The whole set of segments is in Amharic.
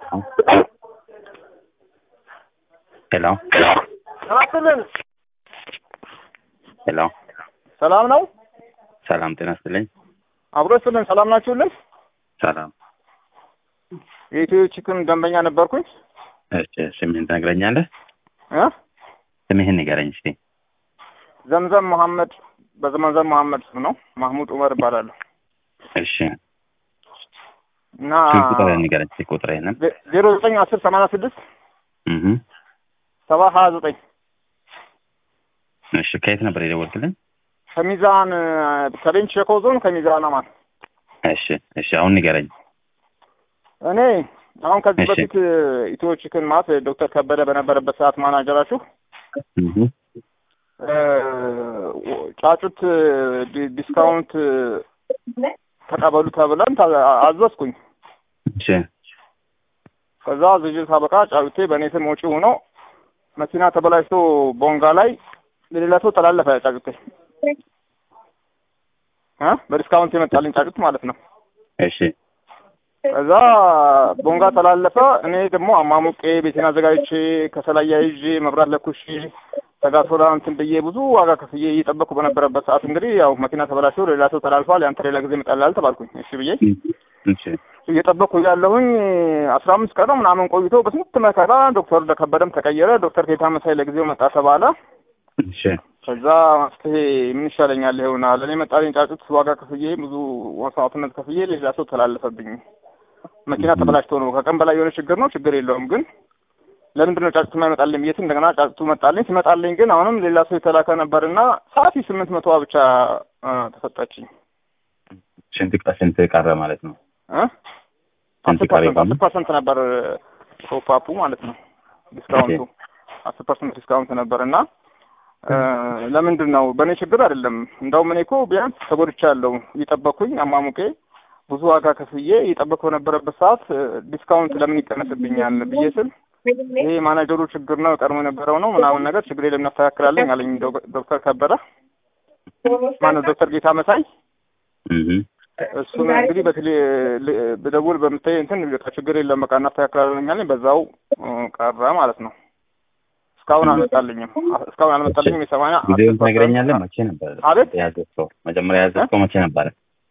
ሄሎ ሰላም ሄሎ ሰላም ነው። ሰላም ጤና ይስጥልኝ። አብሮ ስልን ሰላም ናችሁልን? ሰላም። የኢትዮ ቺክን ደንበኛ ነበርኩኝ። እሺ ስምህን ትነግረኛለህ? እ ስምህን ንገረኝ እስኪ። ዘምዘም መሐመድ በዘመንዘም መሐመድ ስም ነው። ማህሙድ ዑመር እባላለሁ እሺ እና ስልክ ቁጥርህን ንገረኝ እስኪ ቁጥርህንም። ዜሮ ዘጠኝ አስር ሰማንያ ስድስት እህ ሰባ ሀያ ዘጠኝ እሺ ከየት ነበር የደወልክልኝ? ከሚዛን ከቤንች ሸኮ ዞን ከሚዛን አማን። እሺ እሺ አሁን ንገረኝ። እኔ አሁን ከዚህ እሺ። በፊት ኢትዮ ቺክን ማለት ዶክተር ከበደ በነበረበት ሰዓት ማናጀራችሁ እህ እ ጫጩት ዲ- ዲስካውንት ተቀበሉ ተብለን ታ- አዘዝኩኝ። እሺ ከዛ ዝጅ ሳበቃ ጫጩቴ በእኔ ስም ወጪ ሆኖ መኪና ተበላሽቶ ቦንጋ ላይ ለሌላ ሰው ተላለፈ። ጫጩቴ እ በዲስካውንት የመጣልኝ ጫጩት ማለት ነው። እሺ ከዛ ቦንጋ ተላለፈ። እኔ ደግሞ አማሙቄ ቤቴን አዘጋጅቼ ከሰላያ ይዤ መብራት ለኩሼ ተጋሶላ እንትን ብዬ ብዙ ዋጋ ከፍዬ እየጠበቅኩ በነበረበት ሰዓት እንግዲህ ያው መኪና ተበላሽቶ ሌላ ሰው ተላልፏል፣ ያንተ ሌላ ጊዜ ይመጣልሃል ተባልኩኝ። እሺ ብዬ እሺ እየጠበቅኩ ያለሁኝ አስራ አምስት ቀን ነው ምናምን ቆይቶ በስንት መከራ ዶክተር ከበደም ተቀየረ። ዶክተር ጌታ መሳይ ለጊዜው መጣ ተባለ። እሺ ከዛ መፍትሄ ምን ይሻለኛል ይሆና ለእኔ መጣልኝ ጫጩት ዋጋ ከፍዬ ብዙ መስዋዕትነት ከፍዬ ሌላ ሰው ተላለፈብኝ። መኪና ተበላሽቶ ነው ከቀን በላይ የሆነ ችግር ነው ችግር የለውም ግን ለምንድን ነው ጫጩት የማይመጣልኝ ብዬ ስል እንደገና ጫጩቱ መጣልኝ። ሲመጣልኝ ግን አሁንም ሌላ ሰው የተላከ ነበርና ሰዓት ስምንት መቶዋ ብቻ አ፣ ተሰጠችኝ ስንት ቀ- ስንት ቀረ ማለት ነው? እ ስንት አስር ቀረ ፐርሰንት ይባላል? አስር ፐርሰንት ነበር ቶፓፑ ማለት ነው ዲስካውንቱ አስር ፐርሰንት ዲስካውንት ነበር እና እ፣ ለምንድን ነው በእኔ ችግር አይደለም። እንደውም እኔ እኮ ቢያንስ ተጎድቻለሁ እየጠበኩኝ አማሙቄ ብዙ ዋጋ ከፍዬ እየጠበኩ በነበረበት ሰዓት እ፣ ዲስካውንት ለምን ይቀነስብኛል ብዬ ስል ይሄ ማናጀሩ ችግር ነው ቀድሞ የነበረው ነው ምናምን ነገር ችግር የለም እናስተካክላለን አለኝ ዶ- ዶክተር ከበደ ማነው ዶክተር ጌታ መሳይ እህ እሱን እንግዲህ በቴሌ ል- ብደውል በምታይ እንትን በቃ ችግር የለም በቃ እናስተካክላለን አለኝ በዛው እ፣ ቀረ ማለት ነው እስካሁን አልመጣልኝም እስካሁን አልመጣልኝም የሰማንያ ጊዜውን ትነግረኛለህ? መቼ ነበር አቤት ያዘዝከው? መጀመሪያ ያዘዝከው መቼ ነበረ?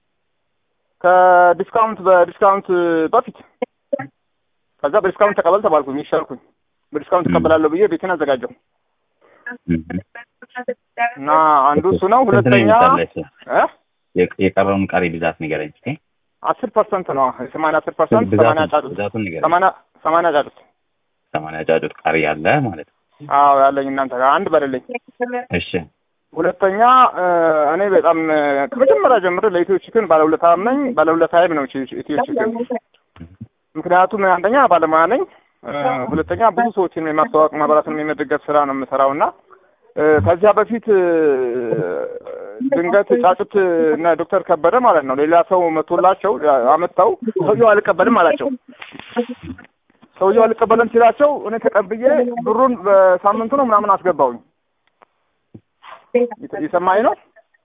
ከዲስካውንት በዲስካውንት በፊት ከዛ በዲስካውንት ተቀበል ተባልኩኝ ይሻልኩኝ በዲስካውንት ተቀበላለሁ ብዬ ቤትን አዘጋጀው እህ እና አንዱ እሱ ነው ስንት ነው ሁለተኛ የመጣልህ? እ የቀ- የቀረውን ቀሪ ብዛት ንገረኝ እስኪ። አስር ፐርሰንት ነው የሰማንያ አስር ፐርሰንት ብዛቱን ሰማንያ ጫጩት ብዛቱን ንገረኝ። ሰማንያ ሰማንያ ጫጩት ሰማንያ ጫጩት ቀሪ ያለ ማለት ነው። አዎ ያለኝ እናንተ ጋር አንድ በሌለኝ እሺ ሁለተኛ እ፣ እኔ በጣም እ፣ ከመጀመሪያ ጀምሮ ለኢትዮ ቺክን ባለውለታም ነኝ ባለውለታዬም ነው ቺ- ኢትዮ ቺክን ምክንያቱም አንደኛ ባለሙያ ነኝ እ፣ ሁለተኛ ብዙ ሰዎችን የማስተዋወቅ ማህበራትን የመደገፍ ስራ ነው የምሰራው እና እ፣ ከዚያ በፊት እ፣ ድንገት ጫጩት እና ዶክተር ከበደ ማለት ነው ሌላ ሰው መቶላቸው አመጣው ሰውየው አልቀበልም አላቸው ሰውየው አልቀበልም ሲላቸው እኔ ተቀብዬ ብሩን በሳምንቱ ነው ምናምን አስገባውኝ የሰማኝ ነው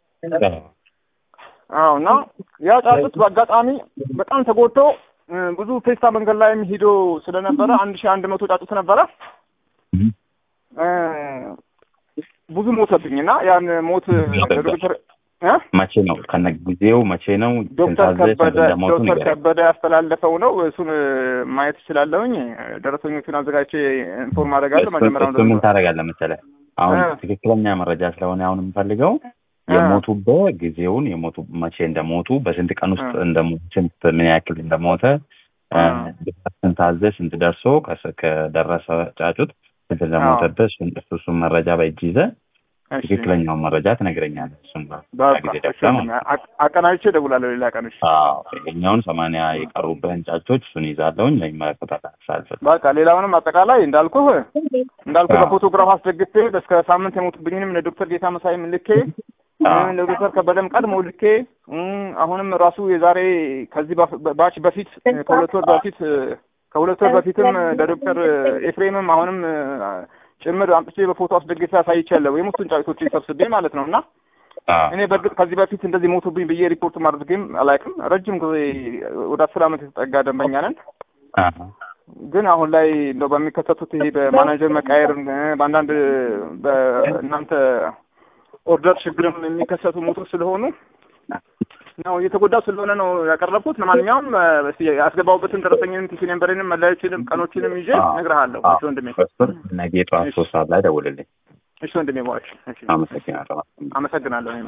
አዎ እና ያ ጫጩት በአጋጣሚ በጣም ተጎድቶ እ፣ ብዙ ፌስታ መንገድ ላይም ሂዶ ስለነበረ አንድ ሺህ አንድ መቶ ጫጩት ነበረ እ፣ ብዙ ሞተብኝ እና ያን ሞት ዶክተር እ? መቼ ነው ከነ ጊዜው መቼ ነው? ዶክተር ስንት አዘዝክ? ከበደ ስንት እንደሞቱ ዶክተር ንገረኝ። ከበደ ያስተላለፈው ነው እሱን እ፣ ማየት እችላለሁኝ ደረሰኞቹን አዘጋጅቼ ኢንፎርም አደርጋለሁ እሱን መጀመሪያውን እሱን ምን ታደርጋለህ መሰለህ? አሁን እ። ትክክለኛ መረጃ ስለሆነ አሁን የምፈልገው እ። የሞቱበት ጊዜውን የሞቱ መቼ እንደሞቱ በስንት ቀን ውስጥ እ። እንደሞቱ ስንት ምን ያክል እንደሞተ እ፣ እ። ስንት አዘዝ ስንት ደርሶ ከስ- ከደረሰ ጫጩት ስንት እንደሞተበት እሱን እሱ እሱን መረጃ በእጅ ይዘህ እሺ። ትክክለኛውን መረጃ ትነግረኛለህ። እሱን በቃ ጊዜ እሺ፣ ደርሰህ ማለት ነው። አ- አቀናጅቼ እደውላለሁ ሌላ ቀን እሺ አዎ ይሄኛውን ሰማንያ የቀሩብህን ጫጮች እሱን ይዛለሁኝ ለሚመለከታት አሳልፍ በቃ ሌላውንም አጠቃላይ እንዳልኩህ እንዳልኩህ አዎ። በፎቶግራፍ አስደግፌ እስከ ሳምንት የሞቱብኝንም ለዶክተር ጌታ መሳይም ልኬ አዎ። እ፣ ለዶክተር ከበደም ቀድሞ ልኬ እ፣ አሁንም ራሱ የዛሬ ከዚህ ባፍ- ባች በፊት እ፣ ከሁለት ወር በፊት እ፣ ከሁለት ወር በፊትም እ፣ ለዶክተር ኤፍሬምም አሁንም እ፣ ጭምር አምጥቼ በፎቶ አስደግፌ አሳይቻለሁ የሞቱን ጫጩቶች ሰብስቤ ማለት ነው እና አዎ እኔ በእርግጥ ከዚህ በፊት እንደዚህ ሞቱብኝ ብዬ ሪፖርት ማድረግም አላውቅም። ረጅም ጊዜ ወደ አስር ዓመት የተጠጋ ደንበኛ ነን። አዎ ግን አሁን ላይ እንደው በሚከሰቱት ይሄ በማናጀር መቃየር በአንዳንድ በእናንተ ኦርደር ችግርም የሚከሰቱ ሞቶች ስለሆኑ ነው እየተጎዳው ስለሆነ ነው ያቀረብኩት። ለማንኛውም እስኪ ያስገባሁበትን ደረሰኝንም ቲሲ ነምበሬንም መለያዎችንም ቀኖችንም ይዤ እነግርሃለሁ። እሺ ወንድሜ፣ እሱን ነገ ጠዋት ሶስት ሰዓት ላይ ደውልልኝ። እሺ ወንድሜ፣ ባሽ እሺ፣ አመሰግናለሁ። አመሰግናለሁ።